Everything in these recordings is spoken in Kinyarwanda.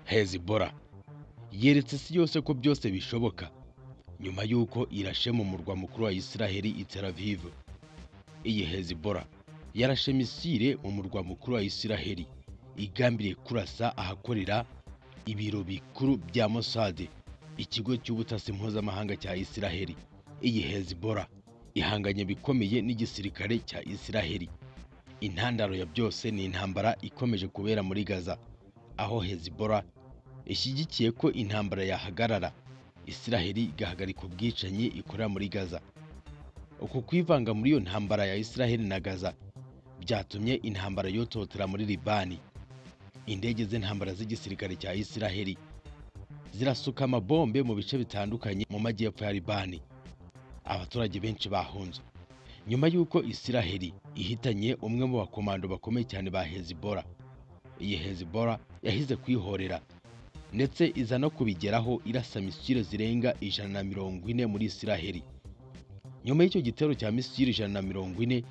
hezibora yeretse isi yose ko byose bishoboka nyuma y'uko irashe mu murwa mukuru wa israheli i tel aviv iyi hezibora yarashe misile mu murwa mukuru wa israheli igambiriye kurasa ahakorera ibiro bikuru bya mosade ikigo cy'ubutasi mpuzamahanga cya israheli iyi hezibora ihanganye bikomeye n'igisirikare cya israheli intandaro ya byose ni intambara ikomeje kubera muri gaza aho hezibora ishyigikiye ko intambara yahagarara israheli igahagarika ubwicanyi ikorera muri gaza uku kwivanga muri iyo ntambara ya israheli na gaza byatumye intambara yototera muri libani indege z'intambara z'igisirikare cya israheli zirasuka amabombe mu bice bitandukanye mu majyepfo ya libani abaturage benshi bahunze nyuma y'uko israheli ihitanye umwe mu bakomando bakomeye cyane ba hezibora iyi hezibora yahize kwihorera ndetse iza no kubigeraho irasa misile zirenga ijana na mirongo ine muri israheli nyuma y'icyo gitero cya misile ijana na mirongo ine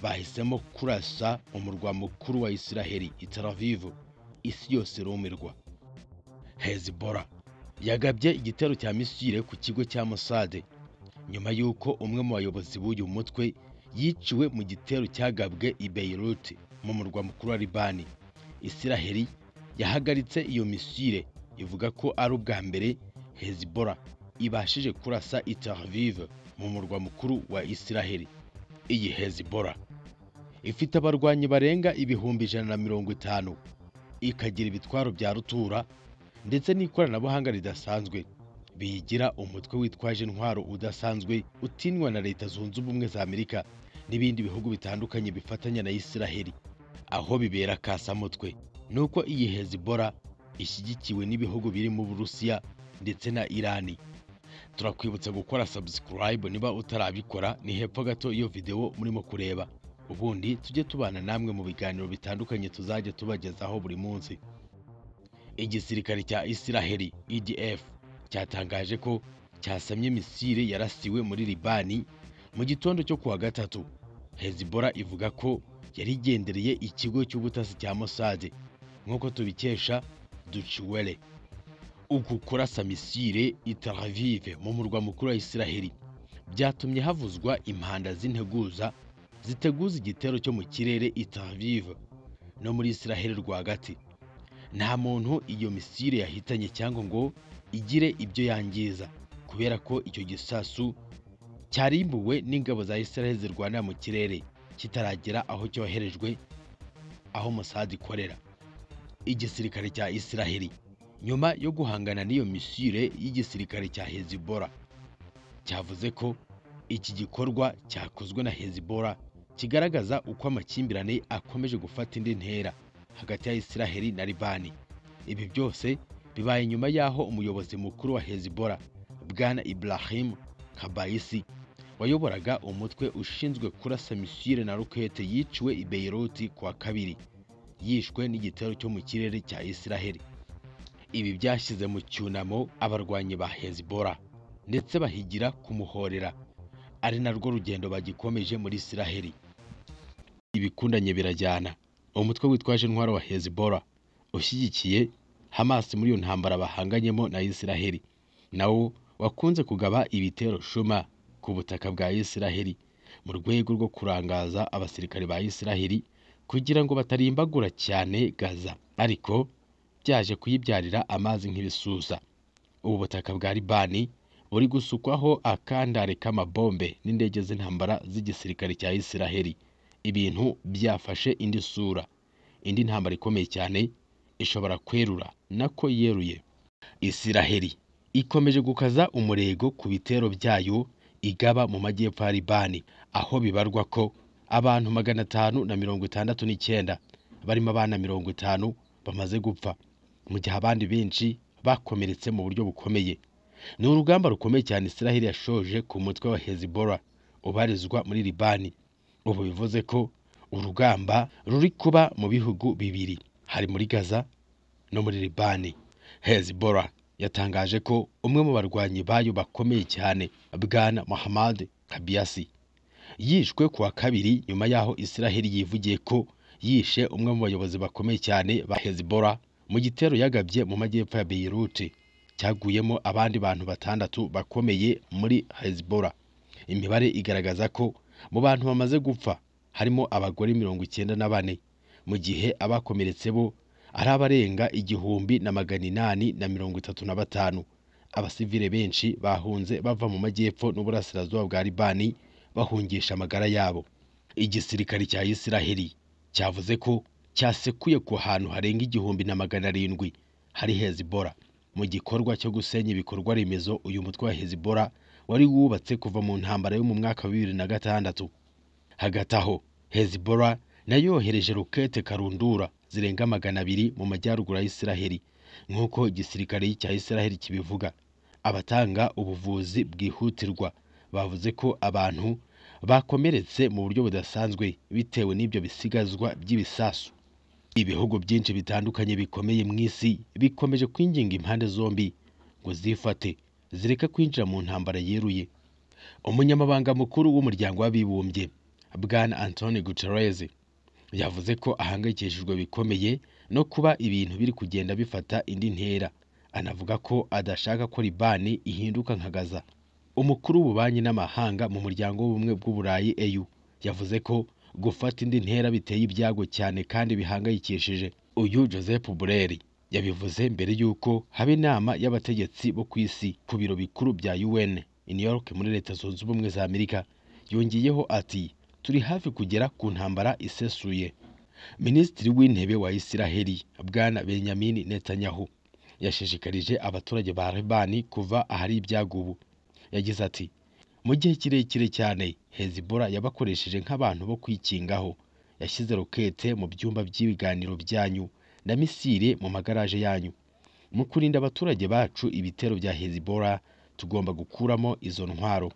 bahisemo kurasa umurwa mukuru wa israheli i Tel Aviv isi yose irumirwa hezibora yagabye igitero cya misile ku kigo cya mosade nyuma y'uko umwe mu bayobozi b'uyu mutwe yiciwe mu gitero cyagabwe i Beirut mu murwa mukuru wa Libani Israheli yahagaritse iyo misile ivuga ko ari ubwa mbere Hezbollah ibashije kurasa i Tel Aviv mu murwa mukuru wa Israheli iyi Hezbollah ifite abarwanyi barenga ibihumbi ijana na mirongo itanu ikagira ibitwaro bya rutura ndetse n'ikoranabuhanga ridasanzwe biyigira umutwe witwaje intwaro udasanzwe utinywa na leta zunze ubumwe za amerika n'ibindi bihugu bitandukanye bifatanya na israheli aho bibera kasamutwe ni uko iyi hezibora ishyigikiwe n'ibihugu birimo uburusiya ndetse na irani turakwibutsa gukora subscribe niba utarabikora ni hepfo gato iyo videwo murimo kureba ubundi tujye tubana namwe mu biganiro bitandukanye tuzajya tubagezaho buri munsi igisirikare cya israheli edf cyatangaje ko cyasamye misile yarasiwe muri libani mu gitondo cyo kuwa gatatu hezibora ivuga ko yari igendereye ikigo cy'ubutasi cya mosade nk'uko tubikesha duciwele uku kurasa misile i Tel Aviv mu murwa mukuru wa israheli byatumye havuzwa impanda z'integuza ziteguza igitero cyo mu kirere i Tel Aviv no muri israheli rwagati nta muntu iyo misile yahitanye cyangwa ngo igire ibyo yangiza kubera ko icyo gisasu cyarimbuwe n'ingabo za Israel zirwanira mu kirere kitaragera aho cyoherejwe aho Mossad ikorera igisirikare cya Israel nyuma yo guhangana n'iyo misile y'igisirikare cya Hezbollah cyavuze ko iki gikorwa cyakozwe na Hezbollah kigaragaza uko amakimbirane akomeje gufata indi ntera hagati ya Israel na Libani ibi byose bibaye nyuma y'aho umuyobozi mukuru wa Hezbollah Bwana Ibrahim Kabaisi wayoboraga umutwe ushinzwe kurasa misile na rokete yiciwe i Beirut kuwa kabiri yishwe n'igitero cyo mu kirere cya Israel ibi byashyize mu cyunamo abarwanyi ba Hezbollah ndetse bahigira kumuhorera ari narwo rugendo bagikomeje muri Israel ibikundanye birajyana umutwe witwaje intwaro wa Hezbollah ushyigikiye Hamas muri iyo ntambara bahanganyemo na Israel nawo wakunze kugaba ibitero shuma ku butaka bwa Israheli mu rwego rwo kurangaza abasirikare ba Israheli kugira ngo batarimbagura cyane Gaza ariko byaje kuyibyarira amazi nk'ibisusa ubu butaka bwa Libani buri gusukwaho akandare k'amabombe n'indege z'intambara z'igisirikare cya Israheli ibintu byafashe indi sura indi ntambara ikomeye cyane ishobora kwerura nako yeruye Israheli ikomeje gukaza umurego ku bitero byayo igaba mu majyepfo ya Libani aho bibarwa ko abantu magana atanu na mirongo itandatu n'icyenda barimo abana mirongo itanu bamaze gupfa mu gihe abandi benshi bakomeretse mu buryo bukomeye ni urugamba rukomeye cyane Israheli yashoje ku mutwe wa Hezbollah ubarizwa muri Libani ubu bivuze ko urugamba ruri kuba mu bihugu bibiri hari muri Gaza no muri Libani Hezbollah yatangaje ko umwe mu barwanyi bayo bakomeye cyane bwana Mohammad Kabiasi yishwe kuwa kabiri nyuma y'aho Israheli yivugiye ko yishe umwe mu bayobozi bakomeye cyane ba Hezbollah mu gitero yagabye mu majyepfo ya Beirut cyaguyemo abandi bantu batandatu bakomeye muri Hezbollah imibare igaragaza ko mu bantu bamaze gupfa harimo abagore mirongo icyenda na bane mu gihe abakomeretse bo ari abarenga igihumbi na magana inani na mirongo itatu na batanu abasivile benshi bahunze bava mu majyepfo n'uburasirazuba bwa Libani bahungisha amagara yabo igisirikare cya Isiraheli cyavuze ko cyasekuye ku hantu harenga igihumbi na magana arindwi hari Hezbollah mu gikorwa cyo gusenya ibikorwa remezo uyu mutwe wa Hezbollah wari wubatse kuva mu ntambara yo mu mwaka wa bibiri na gatandatu hagati aho Hezbollah nayo yohereje rokete karundura zirenga magana abiri mu majyaruguru ya Isiraheli nk'uko igisirikare cya Isiraheli kibivuga abatanga ubuvuzi bwihutirwa bavuze ko abantu bakomeretse mu buryo budasanzwe bitewe n'ibyo bisigazwa by'ibisasu ibihugu byinshi bitandukanye bikomeye mu isi bikomeje kwinginga impande zombi ngo zifate zireke kwinjira mu ntambara yeruye umunyamabanga mukuru w'umuryango w'abibumbye bwana Antonio Guterres yavuze ko ahangayikishijwe bikomeye no kuba ibintu biri kugenda bifata indi ntera anavuga ko adashaka ko Libani ihinduka nka Gaza umukuru w'ububanyi n'amahanga mu muryango w'ubumwe bw'uburayi EU yavuze ko gufata indi ntera biteye ibyago cyane kandi bihangayikishije uyu Joseph Borrell yabivuze mbere y'uko haba inama y'abategetsi bo ku isi ku biro bikuru bya UN i New York muri Leta Zunze Ubumwe za Amerika yongeyeho ati turi hafi kugera ku ntambara isesuye Minisitiri w'intebe wa Isiraheli bwana Benjamin Netanyahu yashishikarije abaturage ba Libani kuva ahari ibyago ubu yagize ati mu gihe kirekire cyane Hezbollah yabakoresheje nk'abantu bo kwikingaho yashyize rokete mu byumba by'ibiganiro byanyu na misile mu magaraje yanyu mu kurinda abaturage bacu ibitero bya Hezbollah tugomba gukuramo izo ntwaro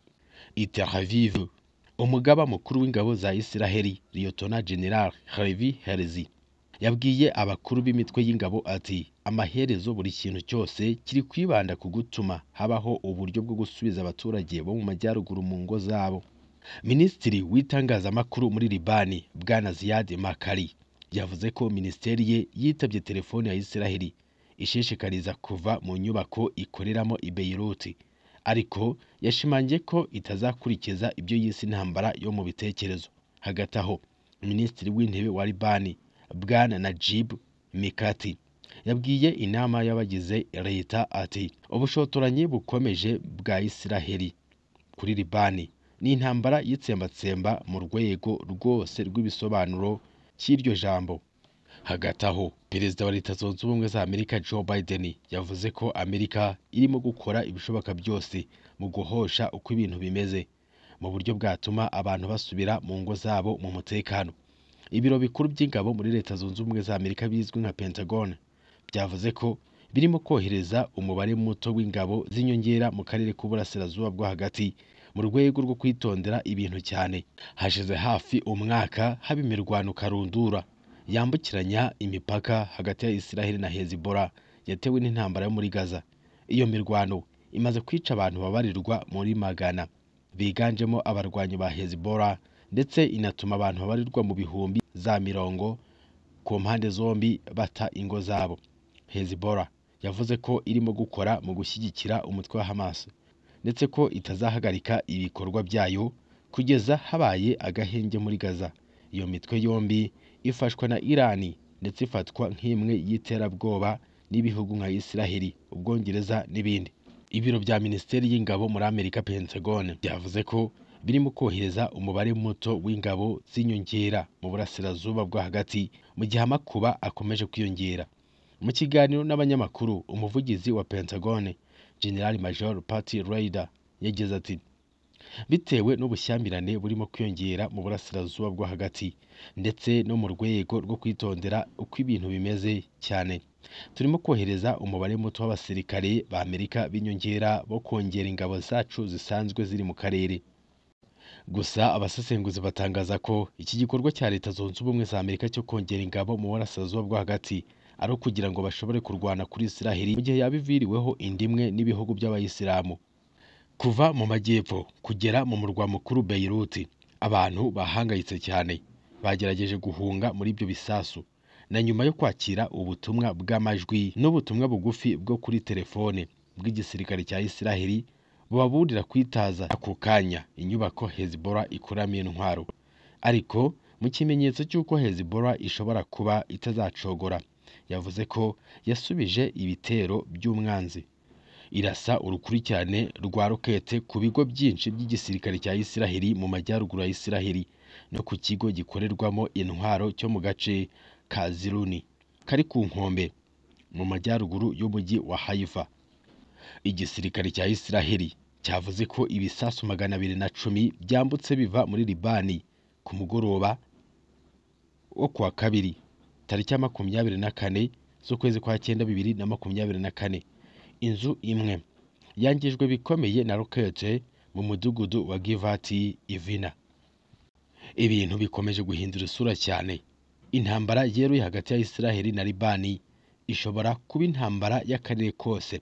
i Tel Aviv umugaba mukuru w'ingabo za Isiraheli Liyotona General Harvey Herzi yabwiye abakuru b'imitwe y'ingabo ati amaherezo buri kintu cyose kiri kwibanda ku gutuma habaho uburyo bwo gusubiza abaturage bo mu majyaruguru mu ngo zabo minisitiri w'itangazamakuru muri libani bwana Ziyad Makari yavuze ko minisiteri ye yitabye telefone ya Isiraheli ishishikariza kuva mu nyubako ikoreramo i Beirut ariko yashimangiye ko itazakurikiza ibyo yise intambara yo mu bitekerezo hagati aho minisitiri w'intebe wa libani bwana Najib Mikati yabwiye inama y'abagize leta ati ubushotoranyi bukomeje bwa Isiraheli kuri Libani ni intambara y'itsembatsemba mu rwego rwose rw'ibisobanuro cy'iryo jambo hagati aho perezida wa leta zunze ubumwe za Amerika Joe Biden yavuze ko Amerika irimo gukora ibishoboka byose mu guhosha uko ibintu bimeze mu buryo bwatuma abantu basubira mu ngo zabo mu mutekano ibiro bikuru by'ingabo muri leta zunze ubumwe za Amerika bizwi nka Pentagon byavuze ko birimo kohereza umubare muto w'ingabo z'inyongera mu karere k'uburasirazuba bwo hagati mu rwego rwo kwitondera ibintu cyane hashize hafi umwaka haba imirwano karundura yambukiranya imipaka hagati ya Isiraheli na Hezbollah yatewe n'intambara yo muri Gaza iyo mirwano imaze kwica abantu babarirwa muri magana biganjemo abarwanyi ba Hezbollah ndetse inatuma abantu babarirwa mu bihumbi za mirongo ku mpande zombi bata ingo zabo Hezbollah yavuze ko irimo gukora mu gushyigikira umutwe wa Hamas ndetse ko itazahagarika ibikorwa byayo kugeza habaye agahenge muri Gaza iyo mitwe yombi ifashwa na Irani ndetse ifatwa nk'imwe y'iterabwoba n'ibihugu nka Isiraheli Ubwongereza n'ibindi ibiro bya minisiteri y'ingabo muri Amerika Pentagon byavuze ko birimo kohereza umubare muto w'ingabo z'inyongera mu burasirazuba bwo hagati mu gihe amakuba akomeje kwiyongera mu kiganiro n'abanyamakuru umuvugizi wa Pentagon General Major Patty Ryder yagize ati bitewe n'ubushyamirane burimo kwiyongera mu burasirazuba bwo hagati ndetse no mu rwego rwo kwitondera uko ibintu bimeze cyane turimo kohereza umubare muto w'abasirikare ba Amerika b'inyongera bo kongera ingabo zacu zisanzwe ziri mu karere gusa abasesenguzi batangaza ko iki gikorwa cya leta zunze ubumwe za Amerika cyo kongera ingabo mu burasirazuba bwo hagati ari ukugira ngo bashobore kurwana kuri Isiraheli mu gihe yaba iviriweho inda imwe n'ibihugu by'abayisilamu kuva mu majyepfo kugera mu murwa mukuru Beirut abantu bahangayitse cyane bagerageje guhunga muri ibyo bisasu na nyuma yo kwakira ubutumwa bw'amajwi n'ubutumwa bugufi bwo kuri telefone bw'igisirikare cya Isiraheli bubaburira kwitaza ako kanya inyubako Hezbola ikuramo intwaro ariko mu kimenyetso cy'uko Hezbola ishobora kuba itazacogora yavuze ko yasubije ibitero by'umwanzi irasa urukurikirane rwa rokete ku bigo byinshi by'igisirikare cya Isiraheli mu majyaruguru ya Isiraheli no ku kigo gikorerwamo intwaro cyo mu gace ka Ziruni kari ku nkombe mu majyaruguru y'umujyi wa Haifa igisirikare cya Isiraheli cyavuze ko ibisasu magana abiri na cumi byambutse biva muri Libani ku mugoroba wo kuwa kabiri tariki ya makumyabiri na kane z'ukwezi kwa cyenda bibiri na makumyabiri na kane inzu imwe yangijwe bikomeye na rokete mu mudugudu wa Givati Ivina ibintu bikomeje guhindura isura cyane intambara yeruye hagati ya Isiraheli na Libani ishobora kuba intambara y'akarere kose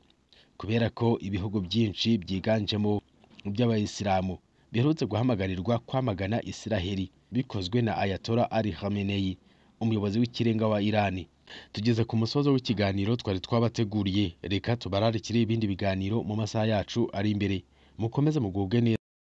kubera ko ibihugu byinshi byiganjemo iby'abayisilamu biherutse guhamagarirwa kwamagana Isiraheli bikozwe na Ayatollah Ali Khamenei umuyobozi w'ikirenga wa Irani tugeze ku musozo w'ikiganiro twari twabateguriye reka tubararikire ibindi biganiro mu masaha yacu ari imbere mukomeze mugubwe neza